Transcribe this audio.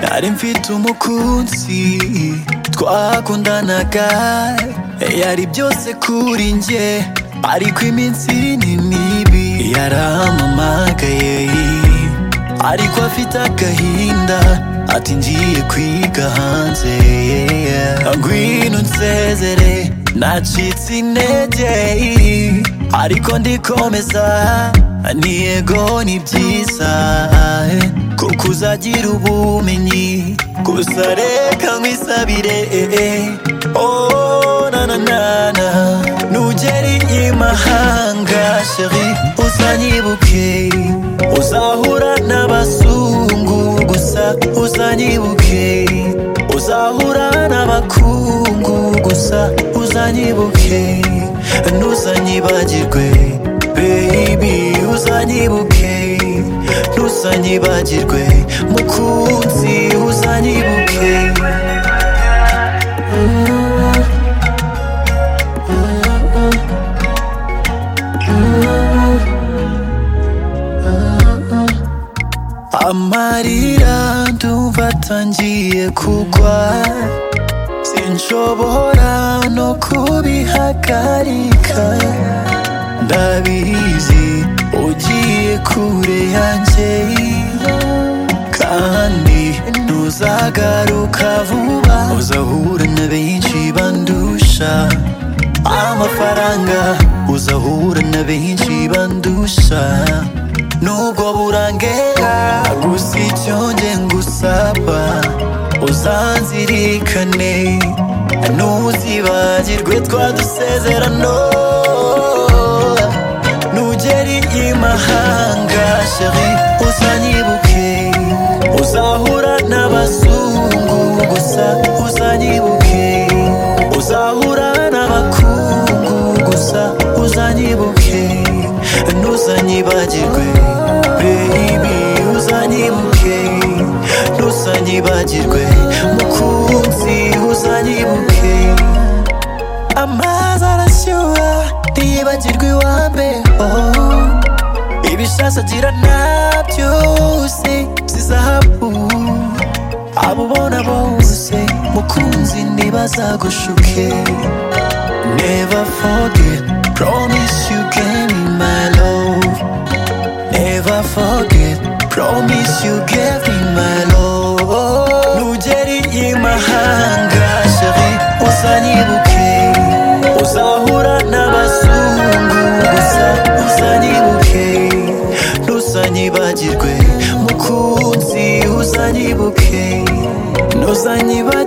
nari mfite umukunzi twakundanaga yari byose kuri njye ariko iminsi ni mibi yarampamagaye ariko afite agahinda ati ngiye kwiga hanze ngwino nsezere nacitse intege ariko ndikomeza ni yego ni byiza kuko uzagira ubumenyi gusa reka nkwisabire oh na na na na nugera i mahanga sheri uzanyibuke uzahura n'abazungu gusa uzanyibuke uzahura n'abakungu gusa uzanyibuke ntuzanyibagirwe baby uzanyibuke ntuzanyibagirwe mukunzi uzanyibuke amarira ndumva atangiye kugwa sinshobora no kubihagarika ndabizi ugiye kure yanjye kandi ntuzagaruka vuba uzahura na benshi bandusha amafaranga uzahura na benshi bandusha nubwo burangera gusa icyo njye ngusaba uzanzirikane ntuzibagirwe twadusezerano nugeri i mahanga sheri uzanyibuke uzahura n'abazungu gusa uzanyibuke uzahura n'abakungu gusa uzanyibuke ntuzanyibagirwe baby uzanyibuke ntuzanyibagirwe mukunzi uzanyibuke amazi arashyuha ntiyibagirwe iwambe oh. ibishasa agira na byose by'izahabu abo ubona bose mukunzi ntibazagushuke never forget promise you gave me my love never forget promise you gave me my love nugeri i mahanga sheri uzanyibuke uzahura n'abazungu gusa uzanyibuke ntuzanyibagirwe mukunzi uzanyibuke ntuzanyibagirwe